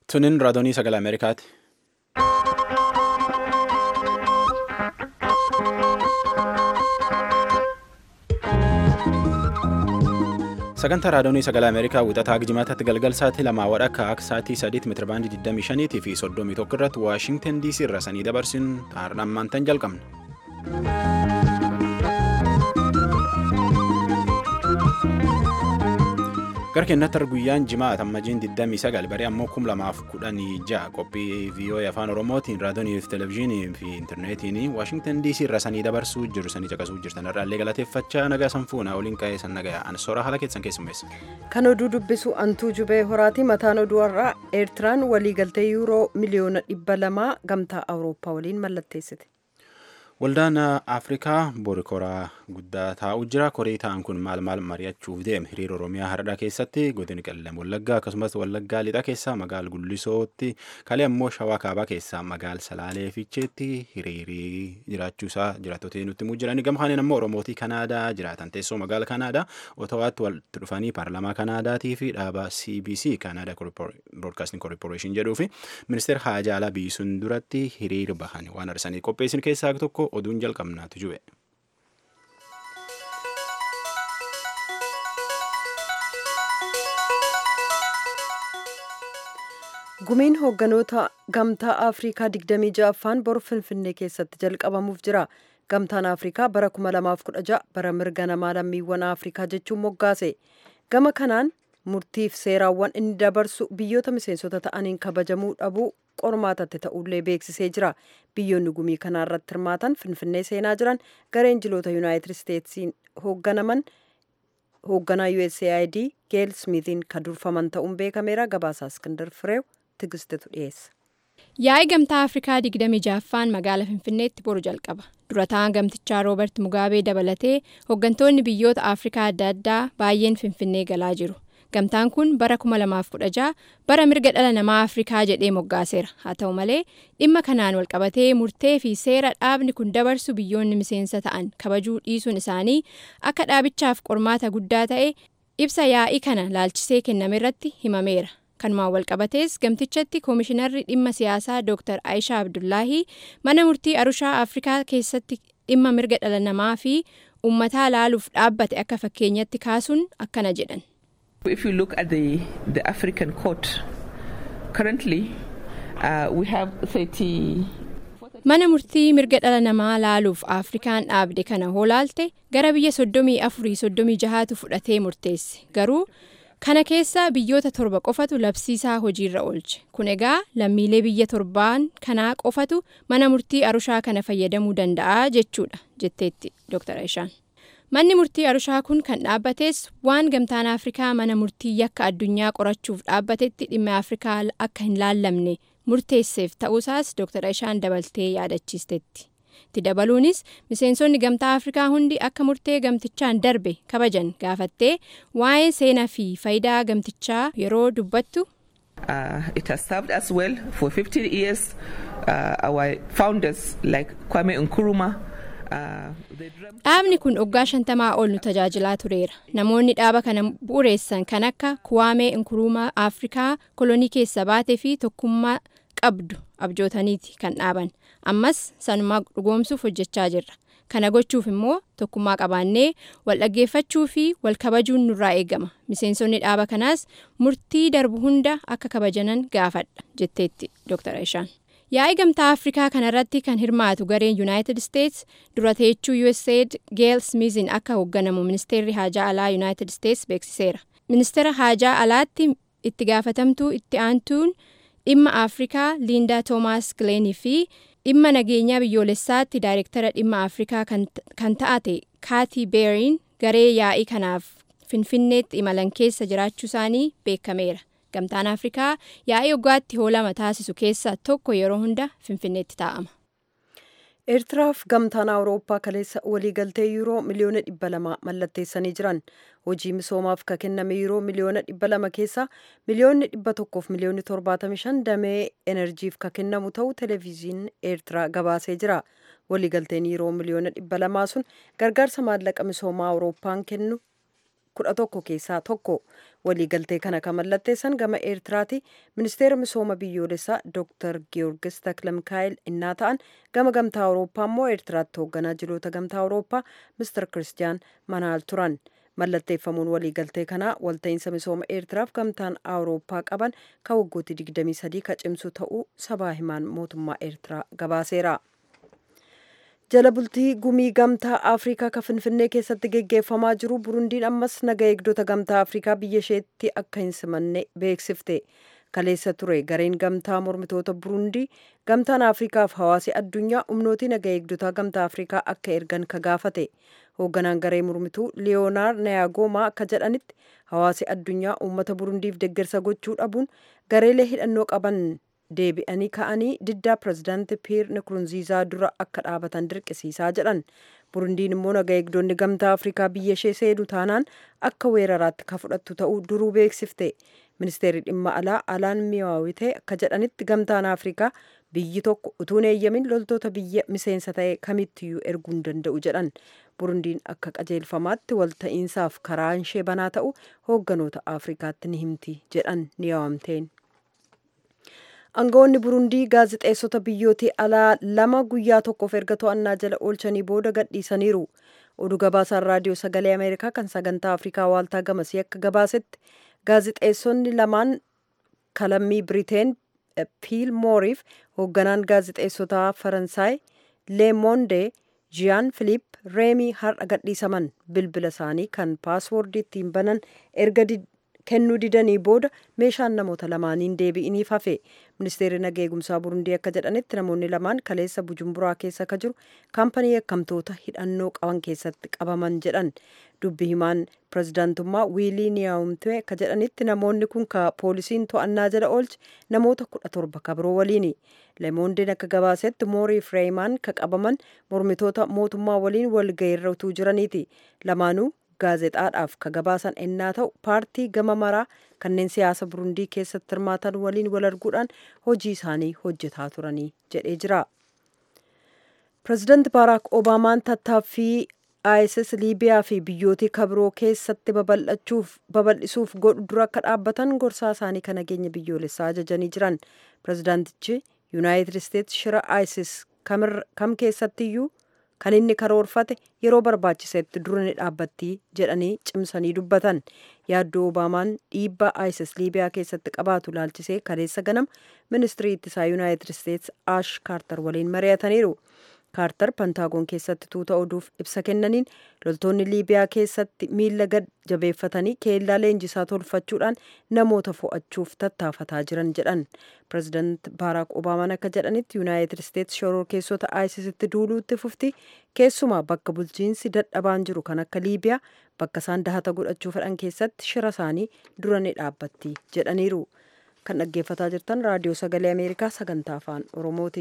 Tunin raadiyoo sagalee Ameerikaati. Sagantaa raadiyoo sagalee Ameerikaa wixataa jimaataatti galgal sa'aatii lamaa wadhakka akka sa'aatii sadiitti meetirabaandii 25 fi 31 irratti Waashintan DC irra sanii dabarsin har'ammaan tan jalqabna. Gara keenyatti guyyaan jimaata ammajiin 29 baree ammoo 2016 qophii VOA afaan Oromootiin raadiyoonii fi televezyiinii fi intarneetiin Waashintan DC irra sanii dabarsuu jiru sanii caqasuu jirtan irraallee galateeffachaa nagaa sanfuuna waliin qa'ee san nagaa ansoora haala keessan keessummeessa. Kan oduu dubbisu antuu jubee horaati mataan oduu har'aa Eertiraan waliigaltee yuuroo miliyoona dhibba lamaa gamtaa Awurooppaa waliin mallatteessite. Waldaan Afrikaa boori koraa guddaa taa'u jira. Korii ta'an kun maal maal mari'achuuf deeme? Hiriira Oromiyaa Hardhaa keessatti godina Qellem Wallaggaa akkasumas Wallaggaa Lixaa keessaa magaal Gullisootti kalee ammoo Shawaa Kaabaa keessaa magaal Salaalee Fiicheetti hiriirii jiraachuusaa jiraattota nutti himuu jirani. Gama kanaan ammoo Oromootii Kanaadaa jiraatan teessoo magaala Kanaadaa Otawaatti walitti dhufanii paarlamaa Kanaadaatii fi dhaaba CBC Kanaadaa Broadcasting Corporation jedhuu fi ministeera Haajaa Alaa Biyyisuun duratti hiriira bahan waan arsanii qopheessin keessaa tokko oduun jalqabnaatu jiru. Gumiin hoogganoota gamtaa Afrikaa 26ffaan bor Finfinnee keessatti jalqabamuuf jira. Gamtaan Afrikaa bara 2016 bara mirga namaa lammiiwwan Afrikaa jechuun moggaase. Gama kanaan murtiif seeraawwan inni dabarsu biyyoota miseensota ta'aniin kabajamuu dhabuu qormaatatti ta'ullee beeksisee jira. Biyyoonni gumii kanaa irratti hirmaatan Finfinnee seenaa jiran gareen jiloota Yuunaayitid Isteetsiin hoogganaman hoogganaa USAID Geel Smithiin kan durfaman ta'uun beekameera. Gabaasaa Iskindar Fireew Tigistetu dhiyeessa. Yaa'ii gamtaa Afrikaa 26ffaan magaala Finfinneetti boru jalqaba. Durataan gamtichaa Roobert Mugaabee dabalatee hooggantoonni biyyoota Afrikaa adda addaa baay'een Finfinnee galaa jiru. Gamtaan kun bara 2016 bara mirga dhala namaa Afrikaa jedhee moggaaseera. Haa ta'u malee dhimma kanaan walqabatee murtee fi seera dhaabni kun dabarsu biyyoonni miseensa ta'an kabajuu dhiisuun isaanii akka dhaabichaaf qormaata guddaa ta'e ibsa yaa'ii kana laalchisee kenname irratti himameera. Kanumaan walqabatees gamtichatti koomishinarri dhimma siyaasaa Dr. Aishaa Abdullaahii mana murtii Arushaa Afrikaa keessatti dhimma mirga dhala namaa fi uummataa laaluuf dhaabbate akka fakkeenyatti kaasuun akkana jedhan. If you look at the, the African court, currently uh, we have 30. Mana murtii mirga dhala namaa laaluuf Afrikaan dhaabde kana hoolaalte gara biyya soddomii afurii soddomii jahaatu fudhatee murteesse. Garuu kana keessa biyyoota torba qofatu labsiisaa hojiirra oolche. Kun egaa lammiilee biyya torbaan kanaa qofatu mana murtii Arushaa kana fayyadamuu danda'a jechuudha jetteetti Dr. Aishaan. Manni murtii Arushaa kun kan dhaabbates waan gamtaan Afrikaa mana murtii yakka addunyaa qorachuuf dhaabbatetti dhimma Afrikaa akka hin laallamne murteesseef ta'uusaas Dr. Aishaan dabaltee yaadachiisteetti. Itti dabaluunis miseensonni gamtaa Afrikaa hundi akka murtee gamtichaan darbe kabajan gaafattee waa'ee seenaa fi faayidaa gamtichaa yeroo dubbattu. Uh, it has served us well for 15 years. Uh, our founders like Kwame Nkrumah. Dhaabni kun waggaa shantamaa ol nu tajaajilaa tureera. Namoonni dhaaba kana bu'uureessan kan akka Kuwaamee Nkurumaa Afrikaa kolonii keessa baatee fi tokkummaa qabdu abjootaniiti kan dhaaban. Ammas sanumaa dhugoomsuuf hojjechaa jirra. Kana gochuuf immoo tokkummaa qabaannee wal dhaggeeffachuu fi wal kabajuun nurraa eegama. Miseensonni dhaaba kanaas murtii darbu hunda akka kabajanan gaafadha jetteetti Dr. Aishaan. Yaa'ii gamtaa Afrikaa kanarratti kan hirmaatu gareen Yuunaayitid Isteets dura teechuu USAID Geel Smithiin akka hoogganamu ministeerri haajaa alaa Yuunaayitid Isteets beeksiseera. Ministeera haajaa alaatti itti gaafatamtuu itti aantuun dhimma Afrikaa Liindaa Toomaas Gileenii fi dhimma nageenyaa biyyoolessaatti daayirektara dhimma Afrikaa kan ta'ate Kaatii Beeriin garee yaa'ii kanaaf Finfinneetti imalan keessa jiraachuu isaanii beekameera. Gamtaan Afrikaa yaa'ii waggaatti hoolama taasisu keessaa tokko yeroo hunda Finfinneetti taa'ama. Eertiraaf gamtaan Awurooppaa kaleessa waliigaltee yuuroo miliyoona dhibba lama mallatteessanii jiran. Hojii misoomaaf ka kenname yuuroo miliyoona dhibba lama keessaa miliyoonni dhibba tokkoof miliyoonni torbaatamii shan damee enerjiif ka kennamu ta'uu televezyiiniin Eertiraa gabaasee jira. Waliigalteen yuuroo miliyoona dhibba lamaa sun gargaarsa maallaqa misoomaa Awurooppaan kennu kudha tokko keessaa tokko waliigaltee kana kan mallatteessan gama eertiraati ministeera misooma biyyoolessaa dr giyoorgis taklamikaayil innaa ta'an gama gamtaa awurooppaa immoo eertiraatti hoogganaa jiroota gamtaa awurooppaa mister kiristiyaan manaal turan mallatteeffamuun waliigaltee kanaa walta'iinsa misooma eertiraaf gamtaan awurooppaa qaban kan waggooti 23 ka cimsu ta'uu sabaa himaan mootummaa eertiraa gabaaseera. jala bultii gumii gamtaa afrikaa ka finfinnee keessatti geggeeffamaa jiru burundiin ammas naga eegdota gamtaa afrikaa biyya isheetti akka hin simanne beeksifte kaleessa ture gareen gamtaa mormitoota burundii gamtaan afrikaaf hawaasi addunyaa humnootii naga eegdotaa gamtaa afrikaa akka ergan ka gaafate hoogganaan garee mormituu liyoonaa nayagoomaa akka jedhanitti hawaasi addunyaa uummata burundiif deggersa gochuu dhabuun gareelee hidhannoo qaban deebi'anii ka'anii diddaa pirezidaanti piir nikurunziizaa dura akka dhaabatan dirqisiisaa jedhan burundiin immoo naga eegdonni gamtaa afrikaa biyya ishee seenu taanaan akka weeraraatti ka fudhattu ta'uu duruu beeksifte ministeerri dhimma alaa alaan miyaawitee akka jedhanitti gamtaan afrikaa biyyi tokko utuun eeyyamin loltoota biyya miseensa ta'e kamittiyyuu erguu hin danda'u jedhan burundiin akka qajeelfamaatti walta'iinsaaf karaan ishee banaa ta'u hoogganoota afrikaatti ni himti jedhan ni yaawamteen. aangawoonni burundii gaazixeessota biyyootii alaa lama guyyaa tokkoof erga to'annaa jala oolchanii booda gadhiisaniiru oduu gabaasaan raadiyoo sagalee ameerikaa kan sagantaa afrikaa waaltaa gamasii akka gabaasetti gaazixeessonni lamaan kalammii biriteen piil mooriif hoogganaan gaazixeessotaa faransaay leemonde jiyaan filiip reemii har'a gadhiisaman bilbila isaanii kan paaswoordii ittiin banan erga kennuu didanii booda meeshaan namoota lamaaniin deebi'iniif hafe ministeerri naga eegumsaa burundii akka jedhanitti namoonni lamaan kaleessa bujumburaa keessa ka jiru kaampanii yakkamtoota hidhannoo qaban keessatti qabaman jedhan dubbi himaan pirezidaantummaa wiilii niyaawumtee akka jedhanitti namoonni kun ka poolisiin to'annaa jala oolche namoota kudha torba ka biroo waliini lemoondeen akka gabaasetti moorii fireemaan ka qabaman mormitoota mootummaa waliin walgahiirra utuu jiraniiti lamaanuu gaazexaadhaaf ka gabaasan ennaa ta'u paartii gama maraa kanneen siyaasa burundii keessatti hirmaatan waliin wal arguudhaan hojii isaanii hojjetaa turanii jedhee jira. pireezidaanti baaraak obaamaan tattaaffii isis liibiyaa fi biyyootii kabiroo keessatti babal'isuuf godhu dura akka dhaabbatan gorsaa isaanii kan nageenya biyyoolessaa ajajanii jiran pireezidaantichi yuunaayitid isteetsi shira isis kam keessattiyyuu kan inni karoorfate yeroo barbaachisetti dura ni dhaabbatti jedhanii cimsanii dubbatan yaaddoo obaamaan dhiibbaa isis liibiyaa keessatti qabaatu laalchisee kaleessa ganama ministirii ittisaa yuunaayitid isteetsi aash kaartar waliin mari'ataniiru kaartar pantaagoon keessatti tuuta oduuf ibsa kennaniin loltoonni liibiyaa keessatti miila gad jabeeffatanii keellaa leenjisaa tolfachuudhaan namoota fo'achuuf tattaafataa jiran jedhan pireezidaant baaraak obaamaan akka jedhanitti yuunaayitid isteetsi shororkeessota aayisisitti duuluutti fufti keessumaa bakka bulchiinsi dadhabaan jiru kan akka liibiyaa bakka isaan dahata godhachuu fedhan keessatti shira isaanii dura ni dhaabbatti jedhaniiru kan dhaggeeffataa jirtan raadiyoo sagalee ameerikaa sagantaa afaan oromooti.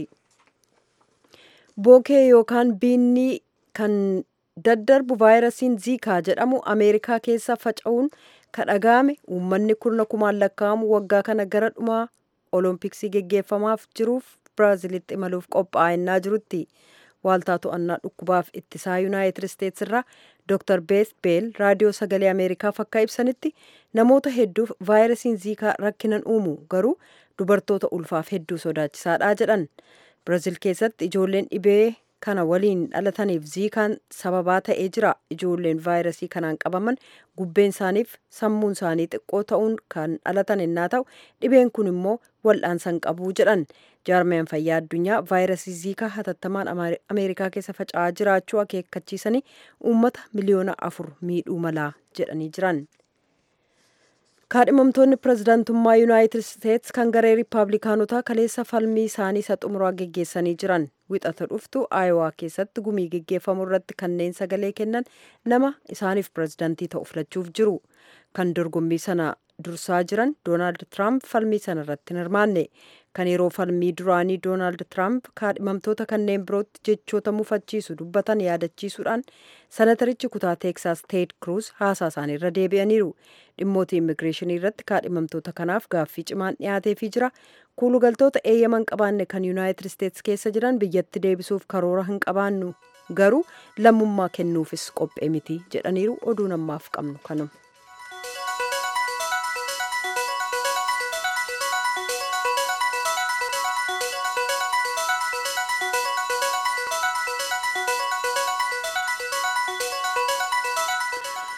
bookee yookaan biinni kan daddarbu vaayirasiin ziikaa jedhamu ameerikaa keessa faca'uun kadhaga'ame uummanni kurna kumaan lakkaa'amu waggaa kana gara dhumaa oloompiksii geggeeffamaaf jiruuf biraazilitti imaluuf qophaa'ennaa jirutti waaltaa to'annaa dhukkubaaf ittisaa yuunaayitid isteetsi irraa dr beeth beel raadiyoo sagalee ameerikaaf akka ibsanitti namoota hedduuf vaayirasiin ziikaa rakkinan uumu garuu dubartoota ulfaaf hedduu sodaachisaadha jedhan biraazil keessatti ijoolleen dhibee kana waliin dhalataniif ziikaan sababaa ta'ee jira ijoolleen vaayirasii kanaan qabaman gubbeen isaaniif sammuun isaanii xiqqoo ta'uun kan dhalatan ennaa ta'u dhibeen kun immoo wal'aansan qabuu jedhan jaarmeen fayyaa addunyaa vaayirasii ziikaa hatattamaan ameerikaa keessa faca'aa jiraachuu akeekkachiisanii uummata miliyoona afur miidhuu malaa jedhanii jiran. kaadhimamtoonni pireezidaantummaa yuunaayitid isteetsi kan garee riippaabilikaanotaa kaleessa falmii isaanii isa xumuraa geggeessanii jiran wixata dhuftu aayowaa keessatti gumii geggeeffamu irratti kanneen sagalee kennan nama isaaniif pireezidaantii ta'u filachuuf jiru kan dorgommii sana dursaa jiran doonaald tiraamp falmii sana irratti hin hirmaanne kan yeroo falmii duraanii doonaald tiraamp kaadhimamtoota kanneen birootti jechoota mufachiisu dubbatan yaadachiisuudhaan sanatarichi kutaa teeksaas teed kruus haasaa isaanii irra deebi'aniiru dhimmoota immigireeshinii irratti kaadhimamtoota kanaaf gaaffii cimaan dhiyaateefii jira kuulugaltoota eeyyaman qabaanne kan yuunaayitid isteetsi keessa jiran biyyatti deebisuuf karoora hin qabaannu garuu lammummaa kennuufis qophee miti jedhaniiru oduu namaaf qabnu kanuma.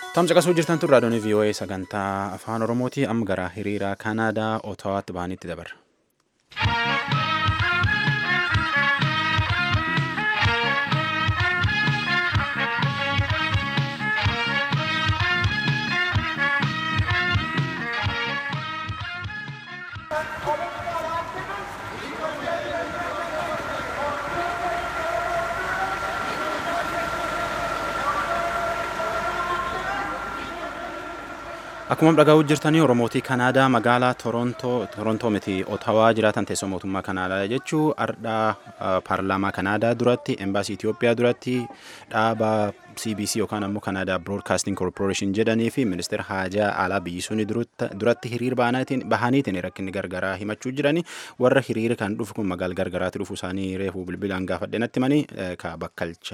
Tamsa qasuu jirtan tun raadiyoon VOA sagantaa afaan Oromooti amma gara hiriira Kanaadaa Otawaatti bahanitti dabarra. Akkuma dhagahu jirtanii Oromootii Kanaadaa magaalaa Torontoo miti Otawaa jiraatan teessoo mootummaa Kanaadaa jechuu ardhaa paarlaamaa Kanaadaa duratti embaasii Itoophiyaa duratti dhaaba CBC yookaan ammoo Kanaadaa Broadcasting Corporation jedhanii fi ministeera haajaa alaa biyyi suni duratti hiriir bahaniitiin rakkinni gargaraa himachuu jiranii warra hiriira kan dhufu kun magaala gargaraatti dhufu isaanii reefuu bilbilaan gaafadhe natti manii ka bakkalcha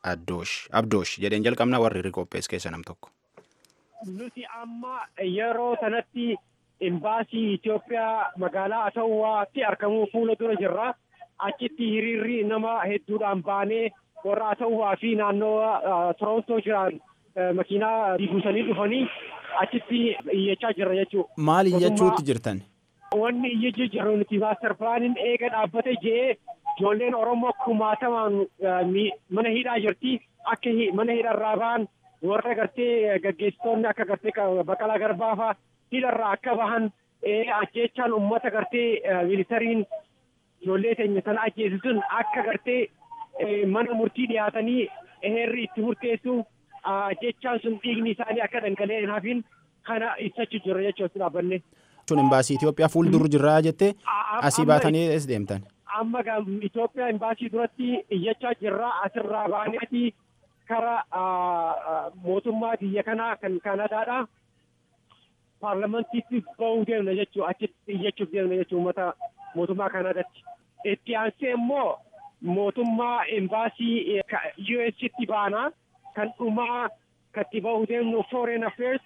abdoosh jedheen jalqabna warri hiriira qophees keessa nam tokko. nuti amma yeroo sanatti imbaasii Itoophiyaa magaalaa Asawwaatti argamuu fuula dura jirra. Achitti hiriirri nama hedduudhaan baanee warra Asawwaa fi naannoo Torontoo jiran makiinaa buusanii dhufanii achitti iyyachaa jirra jechuudha. Maal iyyachuutti jirtan? Wanni iyyachuu jirru nuti maaster pilaaniin eega dhaabbate jee ijoolleen Oromoo kumaatamaan mana hidhaa jirti. Akka mana hidharraa ba'an warra gartee gaggeessitoonni akka gartee Baqqalaa Garbaafaa hidharraa akka bahan ajjeechaan uummata gartee miilitariin ijoollee teenya sana ajjeesisuun akka gartee mana murtii dhiyaatanii heerri itti murteessu ajjeechaan sun dhiigni isaanii akka dhangala'ee hin hafin kana ibsachuu jirra jechuudha dhaabbanne. Sun imbaasii Itoophiyaa fuuldura jirraa jettee asii baatanii ees deemtan. Amma Itoophiyaa imbaasii duratti iyyachaa jirraa asirraa baaneeti kara mootummaa biyya kanaa kan Kanadaadha. Paarlamantiitti ba'uu deemna jechuudha. Achitti iyyachuuf deemna jechuudha uummata mootummaa Kanadaatti. Itti aansee immoo mootummaa imbaasii USitti baana kan dhumaa katti ba'uu deemnu Foreign Affairs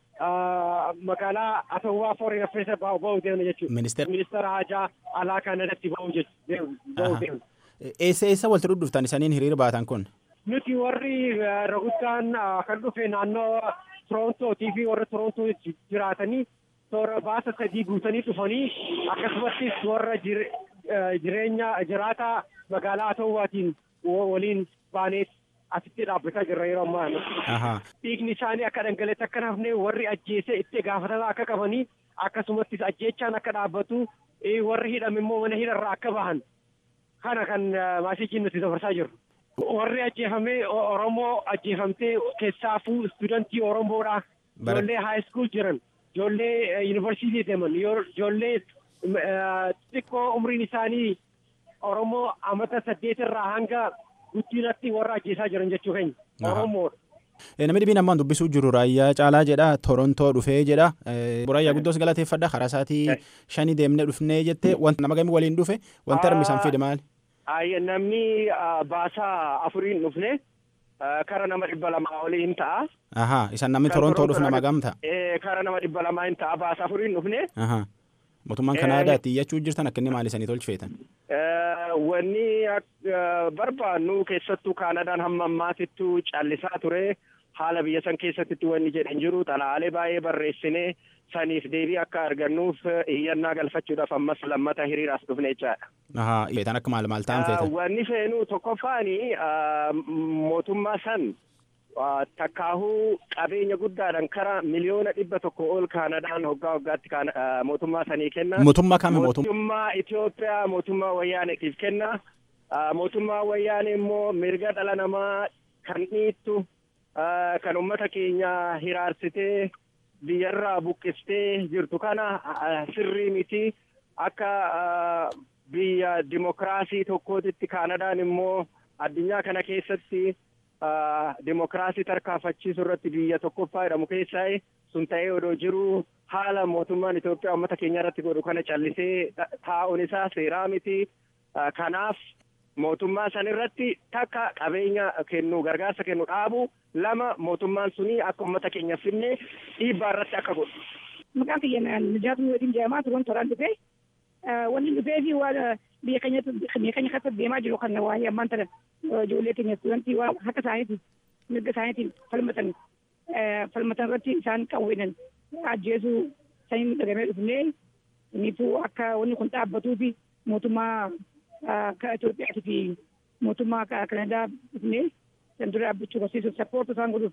magaalaa Asawwaa Foreign Affairs ba'uu deemna jechuudha. Ministeera Haajaa Alaa Kanadaatti ba'uu deemna. Eessa eessa walitti dhuftan isaniin hiriira baatan kun? Nuti warri raguddaan kan dhufe naannoo Torontootii fi warra Torontoo jiraatanii toora baasa sadii guutanii dhufanii akkasumattis warra jireenya jiraataa magaalaa Asawwaatiin waliin baanee asitti dhaabbataa jirra yeroo ammaa. Dhiigni isaanii akka dhangala'e akka hafne warri ajjeese itti gaafatamaa akka qabanii akkasumattis ajjeechaan akka dhaabbatu warri hidhame immoo mana hidharraa akka bahan kana kan maasiijiin nuti dabarsaa jirru. Warri ajjeefame Oromoo ajjeefamtee keessaafuu istuudantii Oromoodha. Ijoollee haayiskuul jiran, ijoollee yuunivarsiitii deeman, ijoollee xixiqqoo umriin isaanii Oromoo amata saddeetirraa hanga guddinatti warra ajjeesaa jiran jechuu keenya. Oromoodha. Namni dhibiin ammaan dubbisuu jiru raayyaa caalaa jedha Torontoo dhufee jedha. Raayyaa guddoos galateeffadha karaa isaatii shanii deemnee dhufnee jettee wanta nama gamii waliin dhufe wanti harmisaan fide maali? namni baasaa afuriin dhufne kara nama dhibba lamaa olii hin ta'a. Ahaa isan namni Torontoo dhufu nama gamta. Kara nama dhibba lamaa hin ta'a baasaa afuriin dhufne. Ahaa mootummaan Kanaadaatti iyyachuu jirtan akka inni maali isanii tolchifeetan? Wanni barbaannu keessattuu Kaanadaan hamma ammaatittuu callisaa ture. Haala biyya san keessatti wanni jedhan jiru xalaalee baay'ee barreessinee saniif deebii akka argannuuf iyyannaa galfachuudhaaf ammas lammata hiriiraas dhufne jechaadha. Ahaa feetan akka maal maal ta'an feetan? Wanni feenu tokkoffaani mootummaa san takkaahuu qabeenya guddaadhaan kara miliyoona dhibba tokko ol Kaanadaan hoggaa hoggaatti mootummaa sanii kenna. Mootummaa kami mootummaa? Mootummaa Itoophiyaa mootummaa wayyaaneetiif kenna. Mootummaa wayyaanee immoo mirga dhala namaa kan dhiittu kan uummata keenya hiraarsitee biyyarraa buqqistee jirtu kana sirrii miti akka biyya dimokiraasii tokkootitti Kaanadaan immoo addunyaa kana keessatti dimokiraasii tarkaanfachiisuu irratti biyya tokkoffaa jedhamu keessaa sun ta'ee odoo jiru haala mootummaan Itoophiyaa uummata keenya irratti godhu kana callisee taa'uun isaa seeraa miti. Kanaaf mootummaa san irratti takka qabeenya kennu gargaarsa kennu dhaabu lama mootummaan suni akka uummata keenya finne dhiibbaa irratti akka godhu. Maqaan kiyya Nijaatu Wadiin jedhamaa turan toraan dhufee wanni dhufee fi waan biyya keenya biyya keenya keessatti deemaa jiru kan waa'ee ammaan tana ijoollee keenya istuudantii waan harka isaaniitiin mirga isaaniitiin falmatan falmatan irratti isaan qawweenan ajjeesuu saniin dhagamee dhufnee inifuu akka wanni kun dhaabbatuu fi mootummaa ka Itoophiyaatii fi mootummaa Kanadaa dhufnee san dura dhaabbachuu barsiisuuf sappoortu isaan godhuuf.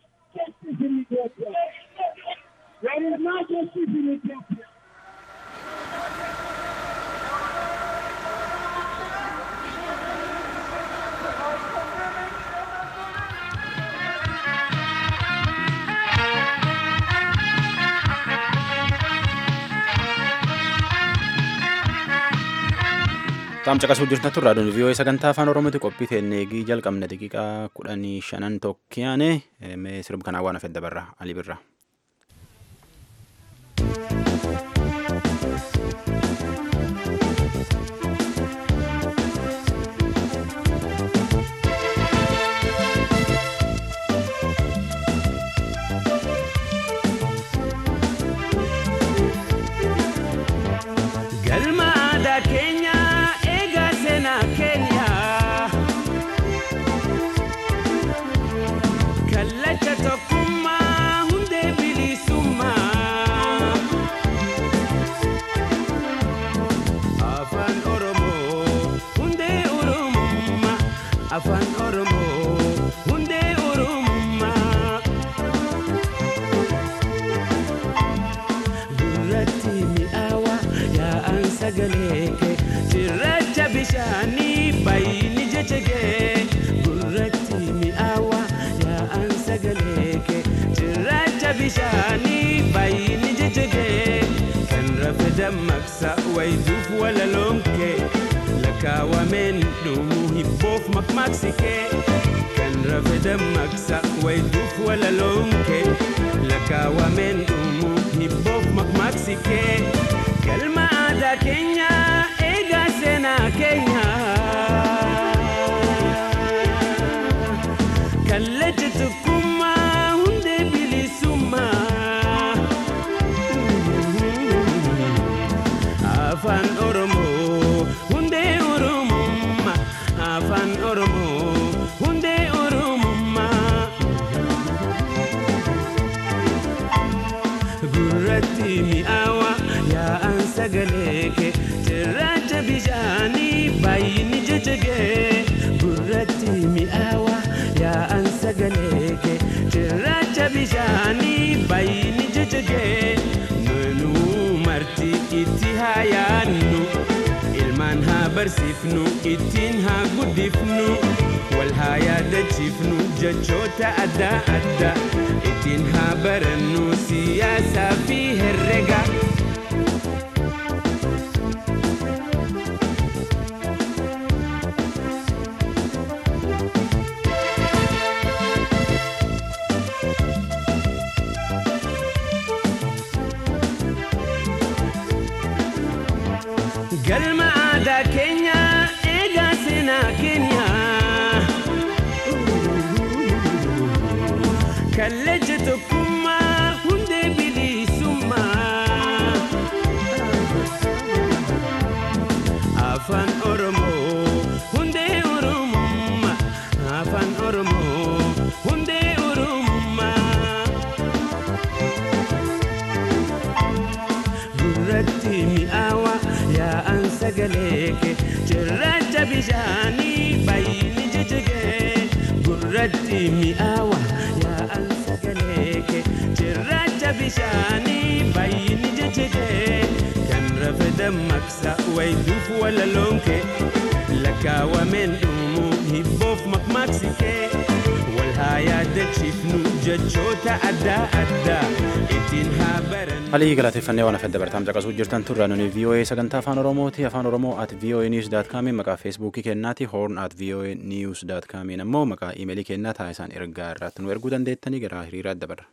Taam caqasuu jirtan turraa doon vii'oo sagantaa afaan oromooti qophii teenneegii jalqabna daqiiqaa kudhanii shanan tokkiyaane mee sirba kanaa waan hafedda barra alii birra. Galma aadaa keenya eegaa seenaa keenya kallacha tokkummaa hundee bilisummaa afaan oromoo hundee oromummaa afaan oromoo hundee oromummaa. gurratti mi'aawa yaa'an sagalee kee cirracha bishaanii baay'ini jechegee gurratti mi'aawa yaa'an sagalee kee cirracha bishaanii baay'ini jechegee kan rafe dammaqsa wayituuf walaloon kee lakkaawameen dhumuu hibboof makmaaksi kee kan rafe dammaqsa wayituuf walaloon kee lakkaawameen dhumuu hibboof makmaaksi kee galma aadaa keenya eegaa seenaa keenya kallacha tokkummaa hundee bilisummaa afaan oromoo hundee oromummaa afaan oromoo hundee oromummaa gurratti mi'aawa yaa'an sagalee kee cirracha bishaanii baay'ini jechegee gurratti mi'aawa yaa'an sagalee kee cirracha bishaanii baay'ini jechegee nunuu marti itti haa yaannu ilmaan haa barsiifnu ittiin haa guddifnu wal haa yaadachiifnu jechoota adda addaa ittiin haa barannu siyaasaa fi herrega. galma aadaa keenya eegaa seenaa keenya kallacha tokkummaa hundee bilisummaa afaan oromoo hundee oromummaa afaan oromoo hundee oromummaa gurratti mi'aawa yaa'an sagalee kee cirracha bishaanii baay'ini jechegee gurratti mi'aawa yaa'an sagalee kee cirracha bishaanii baay'ini jechegee kan rafe dammaqsa wayituuf walaloon kee lakkaawameen dhumuu hibboof makmaaksi kee wal haa yaadachiifnu jechoota adda addaa ittiin haa barannu. alii galateeffannee waan hafedda bartaam caqasuu jirtan turraa nuni vii'oo'ee sagantaa afaan oromooti afaan oromoo at vii'oo'ee niiws daat kaamiin maqaa feesbuukii kennaati hoorn at vii'oo'ee niiws daat kaamiin ammoo maqaa iimeelii kennaa taasisaan ergaa irratti nu erguu dandeettanii gara hiriiraa dabarra.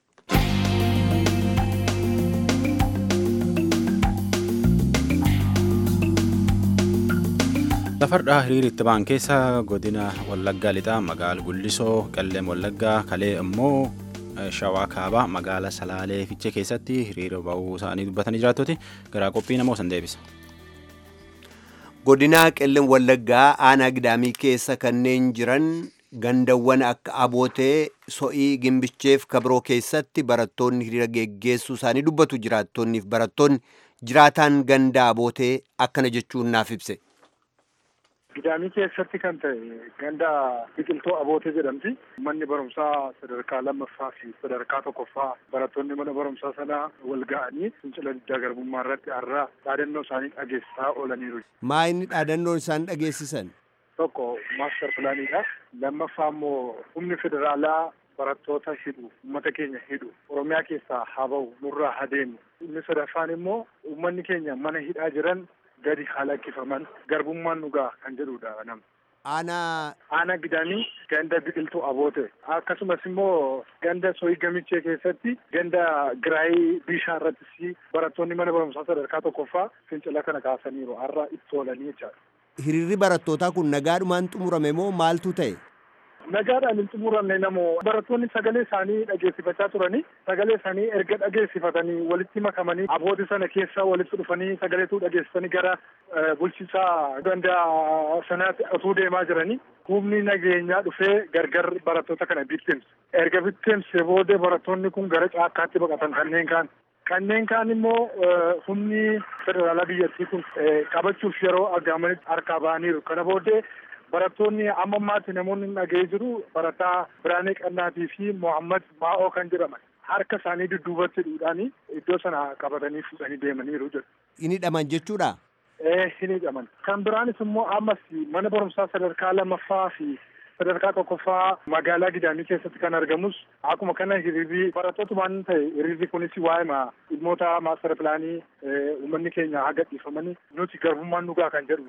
Lafardhaa hiriira itti ba'an keessa godina Wallaggaa lixaa magaala Gullisoo Qalleem Wallaggaa kalee immoo Shawaa Kaabaa magaala Salaalee Fichee keessatti hiriira ba'uu isaanii dubbatanii jiraattoti garaa qophii namoo san deebisa. godinaa qellem wallaggaa aanaa gidaamii keessa kanneen jiran gandawwan akka abootee so'ii gimbicheef kabiroo keessatti barattoonni hiriira geggeessuu isaanii dubbatu jiraattonniif barattoonni jiraataan ganda abootee akkana jechuun naaf ibse. Gidaamii keessatti kan ta'e ganda biqiltuu abootee jedhamti. Manni barumsaa sadarkaa lammaffaa fi sadarkaa tokkoffaa barattoonni mana barumsaa sana wal ga'anii fincila diddaa garbummaa irratti har'a dhaadannoo isaanii dhageessisaa oolaniiru. Maa inni dhaadannoon isaan dhageessisan? Tokko maaster pilaaniidha. Lammaffaa immoo humni federaalaa barattoota hidhu uummata keenya hidhu oromiyaa keessaa haa ba'u nurraa haa deemu. Inni sadaffaan immoo uummanni keenya mana hidhaa jiran gadi haa lakkifaman garbummaan dhugaa kan jedhudha nama. Aanaa Aanaa gidaamii ganda biqiltuu aboote akkasumas immoo ganda soyii gamichee keessatti ganda giraayii bishaan irrattis barattoonni mana barumsaa sadarkaa tokkoffaa fincila kana kaasaniiru har'a itti oolanii jechaadha. hiriirri barattootaa kun nagaadhumaan xumurame moo maaltu ta'e? Nagaadhaan hin xumuramne namoo barattoonni sagalee isaanii dhageessifachaa turanii sagalee isaanii erga dhageessifatanii walitti makamanii abooti sana keessa walitti dhufanii sagaleetu dhageessisanii gara bulchiinsaa ganda sanaatti otuu deemaa jiranii humni nageenyaa dhufee gargar barattoota kana bittimse. Erga bittimse booda barattoonni kun gara caakkaatti baqatan kanneen kaan. Kanneen kaan immoo humni federaalaa biyyattii kun qabachuuf yeroo argamanitti harkaa ba'aniiru. Kana booddee barattoonni amma ammaatti namoonni dhaga'ee jiru barataa Biraanee Qannaatii fi Mohammad Maa'oo kan jedhaman harka isaanii dudduubatti hidhuudhaanii iddoo sana qabatanii fuudhanii deemaniiru jedhu. Inni hidhaman jechuudha? Ee hin hidhaman. Kan biraanis immoo ammas mana barumsaa sadarkaa lammaffaa fi sadarkaa tokkoffaa magaalaa Gidaamii keessatti kan argamus akkuma kana hiriirri barattootumaan ta'e hiriirri kunis waa'ee dhimmoota maastara pilaanii uummanni keenya haa gadhiifamanii nuti garbummaan dhugaa kan jedhu.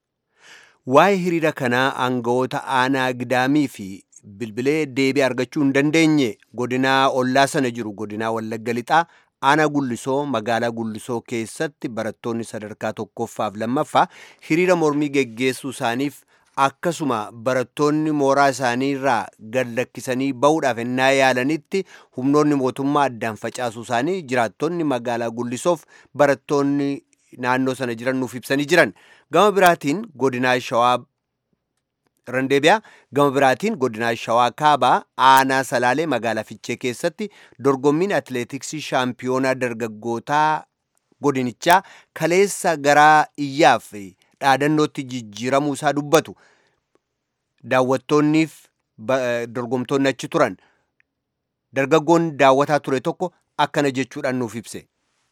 Waa'ee hiriira kanaa aangawoota aanaa Gidaamii fi bilbilee deebii argachuu hin dandeenye godinaa ollaa sana jiru godinaa Wallagga Lixaa aanaa Gullisoo magaalaa Gullisoo keessatti barattoonni sadarkaa tokkoffaaf lammaffaa hiriira mormii geggeessuu isaaniif akkasuma barattoonni mooraa isaanii irraa gad lakkisanii ba'uudhaaf ennaa yaalanitti humnoonni mootummaa addaan facaasuu isaanii jiraattonni magaalaa Gullisoof barattoonni naannoo sana jiran nuuf ibsanii jiran gama biraatiin godinaa shawaa randeebiyaa gama biraatiin godinaa shawaa kaabaa aanaa salaalee magaalaa fiichee keessatti dorgommiin atileetiksii shaampiyoonaa dargaggootaa godinichaa kaleessa garaa iyyaaf dhaadannootti jijjiiramuu isaa dubbatu daawwattoonniif dorgomtoonni achi turan dargaggoon daawwataa ture tokko akkana jechuudhaan nuuf ibse.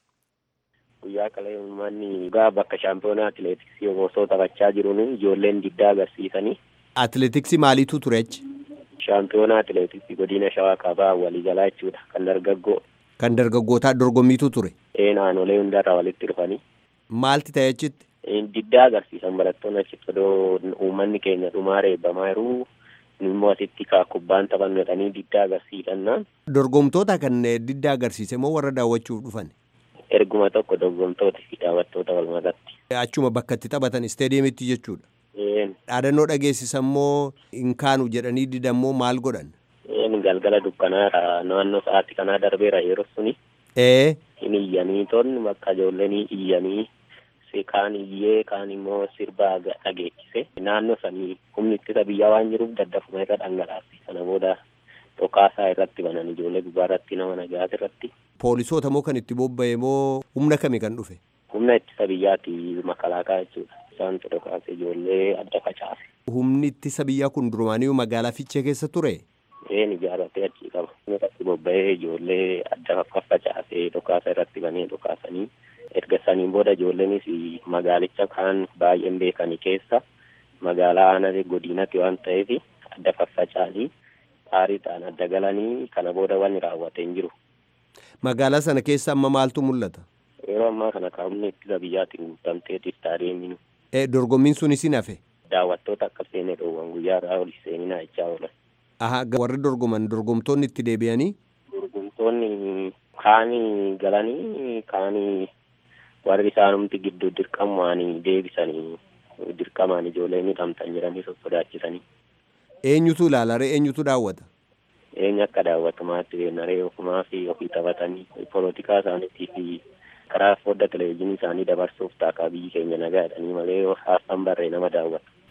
guyyaa qalee uummanni gaa bakka shaampiyoonaa atileetiksii osoo taphachaa jiruun ijoolleen diddaa agarsiisanii. Atileetiksii maaliitu ture achi? Shaampiyoonaa atileetiksii godina shawaa kaabaa waliigalaa jechuudha kan dargaggoo. Kan dargaggootaa dorgommiitu ture? Ee naannolee hundarraa walitti dhufanii. Maalti ta'e achitti? Diddaa agarsiisan barattoonni achitti odoo uummanni keenya dhumaa reebbamaa jiruu immoo asitti kaa kubbaan taphannu jedhanii diddaa agarsiisannaan. Dorgomtoota kan diddaa agarsiise moo warra daawwachuuf dhufan? erguma tokko dorgomtoota fi daawwattoota walmakatti. Achuma bakka itti taphatan isteediyeemitti jechuudha. Dhaadannoo dhageessisan moo hin kaanu jedhanii didan moo maal godhan? Galgala dukkanaadha naannoo sa'aatii kanaa darbeera yeroo suni. Ee. Hin iyyanii toonni bakka ijoolleen iyyanii kaan iyyee kaan immoo sirba dhageechise naannoo sanii humni ittisa biyyaa waan jiruuf daddafuma irra dhangalaase sana booda dhokaasaa irratti banan ijoollee gubbaa irratti nama nagaas irratti. Poolisoota moo kan itti bobba'e moo humna kami kan dhufe? Humna ittisa biyyaati makalaakaa jechuudha. Isaantu dhokaase ijoollee adda facaase. Humni ittisa biyyaa kun durumaaniyyuu magaalaa Fiichee keessa ture? Een ijaarratee achii qaba. Humna itti bobba'ee ijoollee adda faffacaasee dhokaasa irratti banee dhokaasanii erga saniin booda ijoolleenis magaalicha kaan baay'een beekanii keessa magaalaa aanaa godinatti waan ta'eef adda faffacaanii aariidhaan adda galanii kana booda wanni raawwatee hin jiru. Magaalaa sana keessa amma maaltu mul'ata? Yeroo ammaa kana kaa'umni ittisa biyyaatiin guutamtee istaadiyeemiin. E dorgommiin sun isin hafe? Daawwattoota akka seenee dhoowwan guyyaa irraa oli seeninaa jechaa oolan. Aha warri dorgoman dorgomtoonni itti deebi'anii? Dorgomtoonni kaanii galanii kaanii warri isaanumti gidduu dirqamaan deebisanii dirqamaan ijoollee hidhamtan jedhanii sossodaachisanii. Eenyutu ilaala ree eenyutu daawwata? Eenyu akka daawwatumaatti beenaree ofumaa fi ofii taphatanii polotikaa isaaniitii fi karaa fodda televezyiinii isaanii dabarsuuf taakaa biyyi keenya nagaa jedhanii malee haasaan barree nama daawwatu.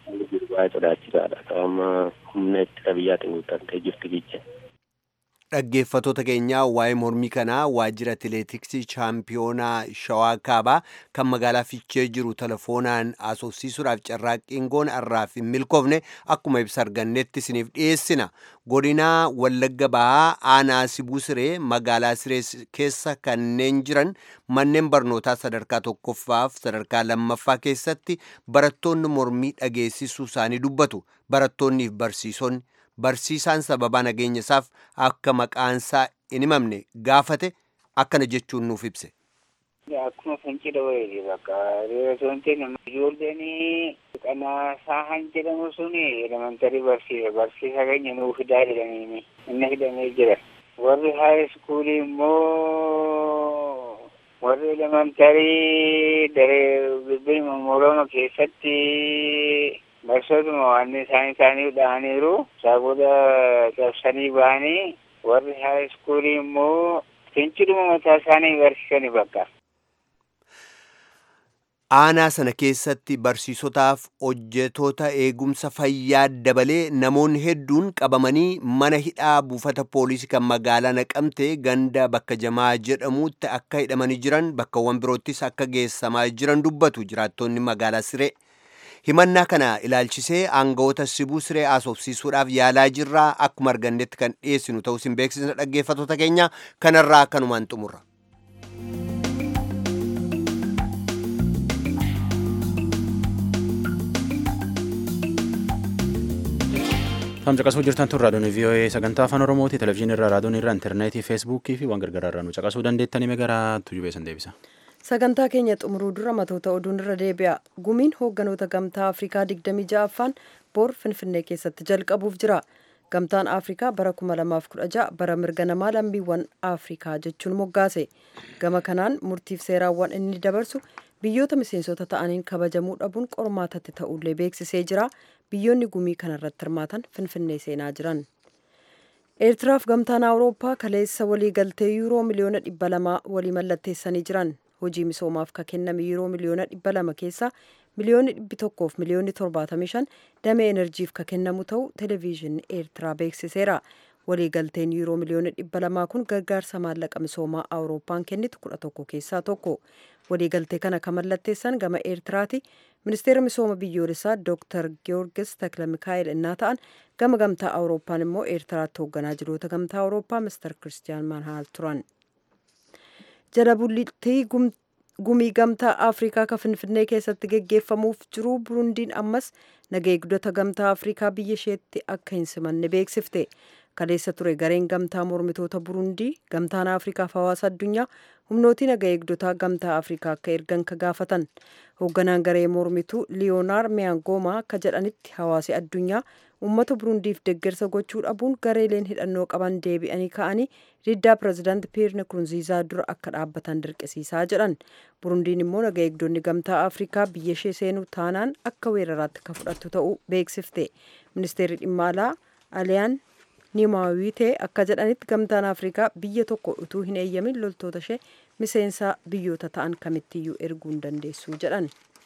baay'ee sodaachisaadha. Sababa humna ittisa biyyaatiin guuttattee jirti biyya. dhaggeeffatoota keenyaa waa'ee mormii kanaa waajjira atileetiksii chaampiyoonaa shawaa kaabaa kan magaalaa fiichee jiru telefoonaan asoosiisuudhaaf carraaqqiin goona har'aaf hin milkoofne akkuma ibsa argannetti isiniif dhiyeessina godinaa wallagga bahaa aanaa sibuu siree magaalaa siree keessa kanneen jiran manneen barnootaa sadarkaa tokkoffaaf sadarkaa lammaffaa keessatti barattoonni mormii dhageessisuu isaanii dubbatu barattoonniif barsiisonni barsiisaan sababaa nageenya isaaf akka maqaansaa hin himamne gaafate akkana jechuun nuuf ibse. Akkuma fincila wayii bakka reesoontiin ijoolleen qanaasaa han jedhamu sun elementarii barsiisa barsiisa keenya nuu fidaa jedhanii inni hidhamee jira. Warri haay iskuulii immoo warri elementarii daree bilbiluma moroma keessatti barsootuma waan isaan isaanii dhahaniiru isaa booda cabsanii bahanii warri haay iskuulii immoo finciluma mataa isaanii barsiisanii bakka. aanaa sana keessatti barsiisotaaf hojjetoota eegumsa fayyaa dabalee namoonni hedduun qabamanii mana hidhaa buufata poolisii kan magaalaa naqamte ganda bakka jamaa jedhamutti akka hidhamanii jiran bakkawwan biroottis akka geessamaa jiran dubbatu jiraattonni magaalaa siree himannaa kana ilaalchisee aangawoota sibuu siree asoofsiisuudhaaf yaalaa jirraa akkuma argannetti kan dhiyeessinu ta'uu isin beeksisna dhaggeeffatoota keenya kanarraa kanumaan xumurra. Fam caqasuu jirtan tun raadiyoon VOA sagantaa afaan Oromooti televezyiinii irraa raadiyoon irraa intarneetii feesbuukii fi waan gargaraa irraa nu caqasuu dandeettanii gara tujubeessan deebisa. Sagantaa keenya xumuruu dura matoota oduun irra deebi'a. Gumiin hoogganoota gamtaa Afrikaa 26ffaan bor Finfinnee keessatti jalqabuuf jira. Gamtaan Afrikaa bara 2016 bara mirga namaa lammiiwwan Afrikaa jechuun moggaase. Gama kanaan murtiif seeraawwan inni dabarsu biyyoota miseensota ta'aniin kabajamuu dhabuun qormaatatti ta'ullee beeksisee jira. Biyyoonni gumii kanarratti hirmaatan Finfinnee seenaa jiran. Eertiraaf gamtaan Awurooppaa kaleessa waliigaltee yuuroo miliyoona dhibba lamaa walii mallatteessanii jiran. Hojii misoomaaf ka kenname yuuroo miliyoona dhibba lama keessaa miliyoonni dhibbi tokkoof miliyoonni torbaatamii shan damee enerjiif ka kennamu ta'uu televezyiinii Eertiraa beeksiseera. Waliigalteen yuuroo miliyoona dhibba lamaa kun gargaarsa maallaqa misoomaa Awurooppaan kennitu kudha tokko keessaa tokko. Waliigaltee kana kan mallatteessan gama Eertiraati. Ministeera misooma biyyoolessaa Dr. Giyoorgis Takla Mikaa'el innaa ta'an gama gamtaa Awurooppaan immoo Eertiraatti hoogganaa jiroota gamtaa Awurooppaa Mr. Kiristiyaan Maanhaal turan. Jala bultii gumii gamtaa Afrikaa ka Finfinnee keessatti geggeeffamuuf jiru Burundiin ammas nageegdota gamtaa Afrikaa biyya isheetti akka hin simanne beeksifte. Kaleessa ture gareen gamtaa mormitoota Burundii gamtaan Afrikaaf hawaasa addunyaa humnootii naga eegdotaa gamtaa Afrikaa akka ergan ka gaafatan. Hoogganaan garee mormituu Liyoonaar Miyaangoomaa akka jedhanitti hawaasi addunyaa uummata Burundiif deeggarsa gochuu dhabuun gareeleen hidhannoo qaban deebi'anii ka'anii diddaa pirezidaanti Piyeer Nkurunziizaa dura akka dhaabbatan dirqisiisaa jedhan. Burundiin immoo naga eegdonni gamtaa Afrikaa biyya ishee seenuu taanaan akka weeraraatti ka fudhattu ta'uu beeksifte. Ministeerri dhimma alaa Aliyaan Nimaawitee akka jedhanitti gamtaan Afrikaa biyya tokko utuu hin eeyyamin loltoota ishee miseensa biyyoota ta'an kamittiyyuu erguu hin dandeessu jedhan.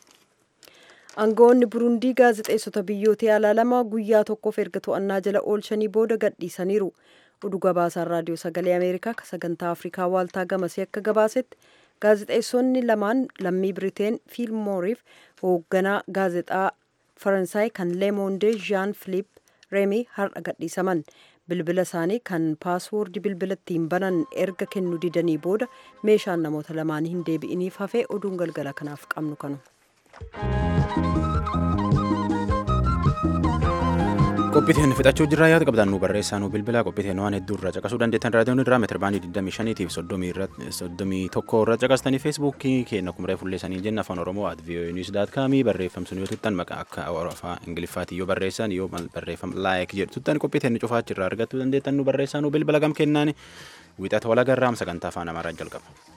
Aangawoonni Burundii gaazexeessota biyyoota alaa lama guyyaa tokkoof erga to'annaa jala oolchanii booda gadhiisaniiru. Oduu gabaasaan raadiyoo sagalee Ameerikaa ka sagantaa Afrikaa waaltaa gamasee akka gabaasetti gaazexeessonni lamaan lammii Biriteen Fiilmooriif hoogganaa gaazexaa Faransaay kan Leemoondee Jean Philippe Reemii har'a gadhiisaman. bilbila isaanii kan paaswoordii bilbila ittiin banan erga kennu didanii booda meeshaan namoota lamaanii hin deebi'iniif hafee oduun galgala kanaaf qabnu kanu. qophiiteen fixachuu jirraa yaada qabdan nu barreessaa nu bilbila qophiiteen waan hedduu irraa caqasuu dandeettan raadiyoon irraa meetira baandii 25 fi 31 irra caqastanii feesbuukii keenya kumree fulleessanii jenna afaan oromoo at voa news daat kaamii barreeffamsun yoo tuttan maqaa akka afaan ingiliffaati yoo barreessan yoo barreeffam laayik jedhu tuttan qophiiteen cufaachi irraa argachuu dandeettan nu barreessaa nu bilbila gam kennaan wixata walagarraam sagantaa afaan amaaraa jalqaba.